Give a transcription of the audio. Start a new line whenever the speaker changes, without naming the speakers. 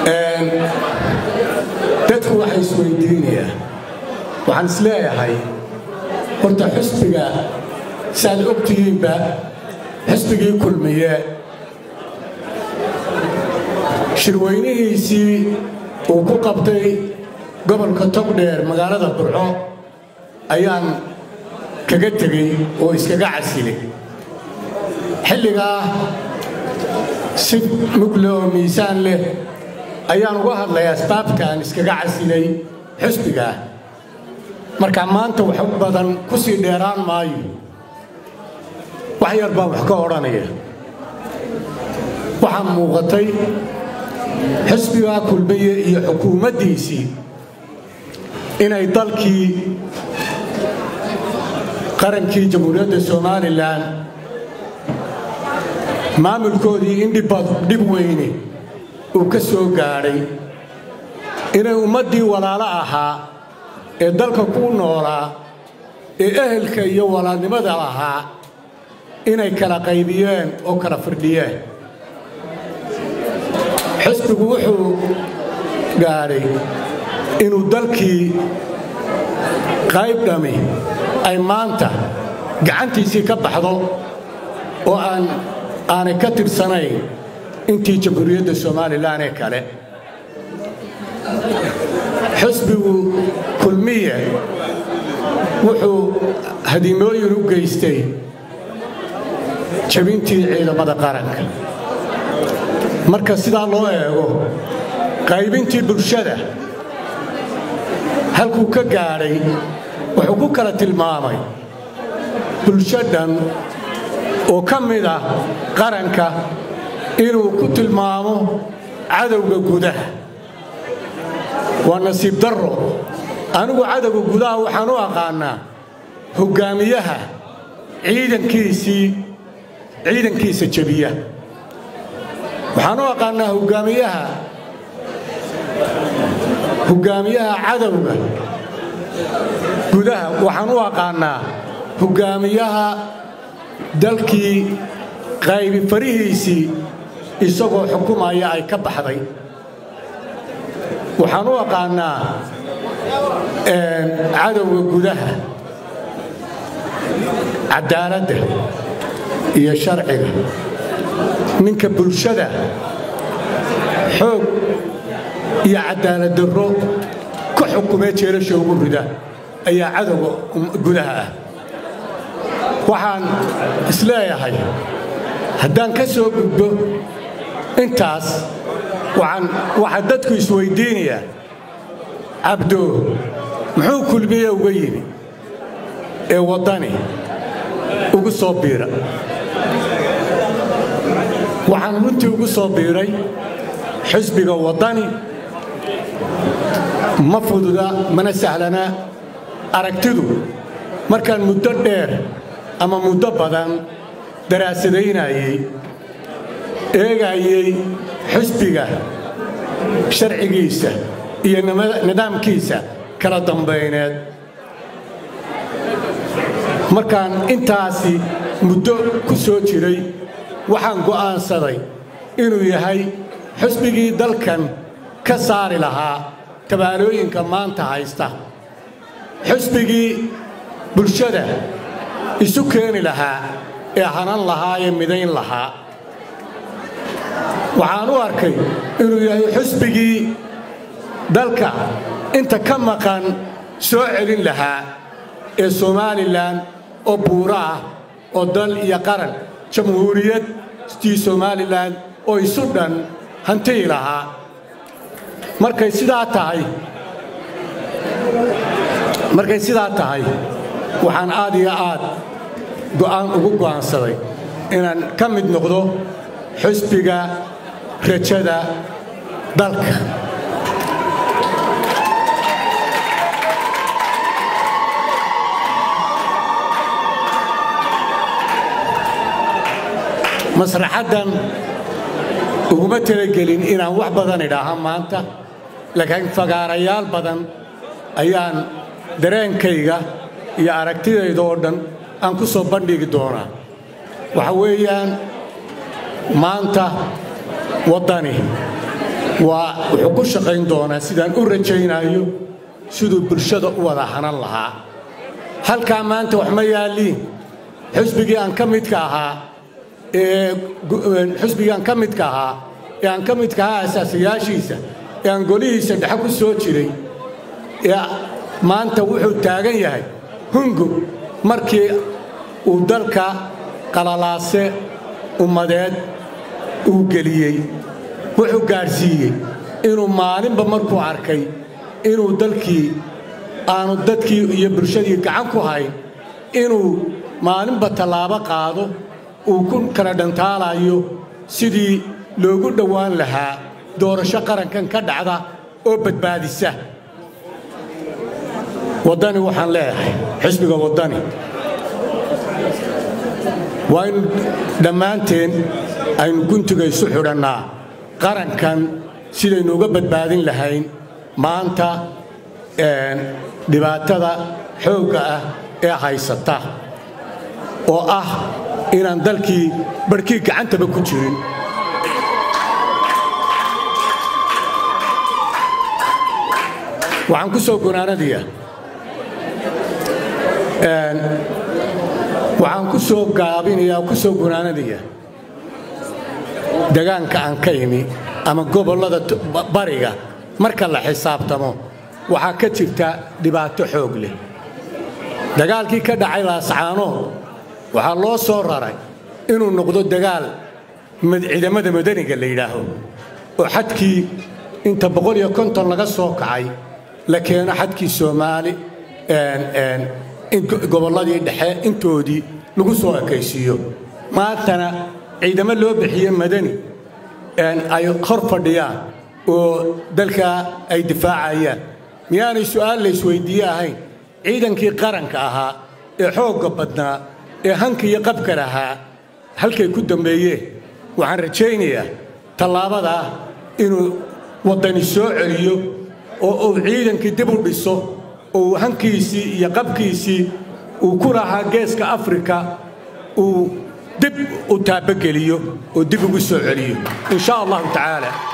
dadku waxay isweydiinayaa waxaan is leeyahay horta xusbiga saaad ogtihiinba xusbigii kulmiye shirweynihiisii uu ku qabtay gobolka togdheer magaalada burco ayaan kaga tegey oo iskaga casilay xilligaa si mugle oo miisaan leh ayaan uga hadlay asbaabtaan iskaga casilay xusbigaah marka maanta wax badan ku sii dheeraan maayo wax yar baa wax ka odhanaya waxaa muuqatay xusbigaa kulmiye iyo xukuumaddiisii inay dalkii qarankii jamhuuriyadda somalilan maamulkoodii in dhib weyne uu ka soo gaadhay inay ummaddii walaalo ahaa ee dalka ku noolaa ee ehelka iyo walaalnimada lahaa inay kala qaybiyeen oo kala firdhiyeen xusbigu wuxuu gaadhay inuu dalkii qayb dhami ay maanta gacantiisii ka baxdo oo aan aanay ka tirsanayn intii jamhuuriyadda somalilan ee kale xusbigu kulmiye wuxuu hadimooyin u geystay jabintii ciidamada qaranka marka sidaa loo eego qaybintii bulshada halkuu ka gaadhay wuxuu ku kala tilmaamay bulsho dhan oo ka mid ah qaranka inuu ku tilmaamo cadowga gudaha waa nasiib darro anigu cadowga gudaha waxaan u aqaannaa hoggaamiyaha ciidankiisii ciidankiisa jebiya waxaan u aqaannaa hoggaamiyaha hoggaamiyaha cadowga gudaha waxaan u aqaannaa hoggaamiyaha dalkii qaybi farihiisii isagoo xukumaya ay ka baxday waxaan u aqaannaa cadowga gudaha caddaaladda iyo sharciga ninka bulshada xoog iyo caddaalad darro ka xukumee jeelasha ugu rida ayaa cadowga gudaha ah waxaan isleeyahay haddaan ka soo gudbo intaas waxaa dadku isweyddiinayaa cabdo muxuu kulmiye uga yimi ee waddani ugu soo biira waxaan runtii ugu soo biiray xisbiga waddani ma fududa mana sahlana aragtidu markaan muddo dheer ama muddo badan daraasadaynayey eegayey xisbiga sharcigiisa iyo nidaamkiisa kala dambayneed markaan intaasi muddo ku soo jiray waxaan go'aansaday inuu yahay xusbigii dalkan ka saari lahaa tabaalooyinka maanta haysta xusbigii bulshada isu keeni lahaa ee hanan lahaa ee midayn lahaa waxaan u arkay inuu yahay xusbigii dalka inta ka maqan soo celin lahaa ee somalilan oo buuro ah oo dal iyo qaran jamhuuriyaddii somalilan oo isu dhan hantiyi lahaa markay sidaa tahay markay sidaa tahay waxaan aad iyo aad go'aan ugu go'aansaday inaan ka mid noqdo xusbiga rajada dalka masraxaddan uguma talagelin inaan wax badan idhaaha maanta laakiin fagaarayaal badan ayaan dareenkayga iyo aragtidayda oo dhan aan ku soo bandhigi doonaa waxa weeyaan maanta waddani waa wuxuu ku shaqayn doonaa sidaan u rajaynayo siduu bulshada u wada hanan lahaa halkaa maanta wax ma yaalliin xusbigii aan ka midka ahaa ee xusbigii aan ka midka ahaa ee aan ka midka ahaa asaasayaashiisa ee aan golihiisa dhexe ku soo jiray ee maanta wuxuu taagan yahay hungub markii uu dalka qalalaase ummadeed uu geliyey wuxuu gaadhsiiyey inuu maalinba markuu arkay inuu dalkii aanu dadkii iyo bulshadii gacan ku hayn inuu maalinba tallaabo qaado uu ku kala dhantaalayo sidii loogu dhowaan lahaa doorasho qarankan ka dhacda oo badbaadisa waddani waxaan leeyahay xisbiga waddani waa in dhammaanteen aynu guntiga isu xidhannaa qarankan sidaynu uga badbaadin lahayn maanta dhibaatada xoogga ah ee haysata oo ah inaan dalkii barhkii gacantaba ku jirin waxaan ku soo gunaanadiya waxaan ku soo gaabinayaa ku soo gunaanadaya degaanka aan ka imi ama gobollada bariga marka la xisaabtamo waxaa ka jirta dhibaato xoog leh dagaalkii ka dhacay laascaanood waxaa loo soo raray inuu noqdo dagaal ciidamada madaniga la yidhaaho oo xadkii inta boqol iyo konton laga soo kacay la keeno xadkii soomaali gobolladii dhexe intoodii lagu soo ekaysiiyo maantana ciidamo loo bixiye madani ay hor fadhiyaan oo dalkaa ay difaacayaan miyaanay su'aal laysweyddiiye ahayn ciidankii qaranka ahaa ee xoogga badnaa ee hanka iyo qabka lahaa halkay ku dambeeyeen waxaan rajaynayaa tallaabadaa inuu waddani soo celiyo oo uu ciidankii dib u dhiso oo uu hankiisii iyo qabkiisii uu ku lahaa geeska afrika uu dib u taabageliyo oo dib ugu soo celiyo in sha allahu tacaala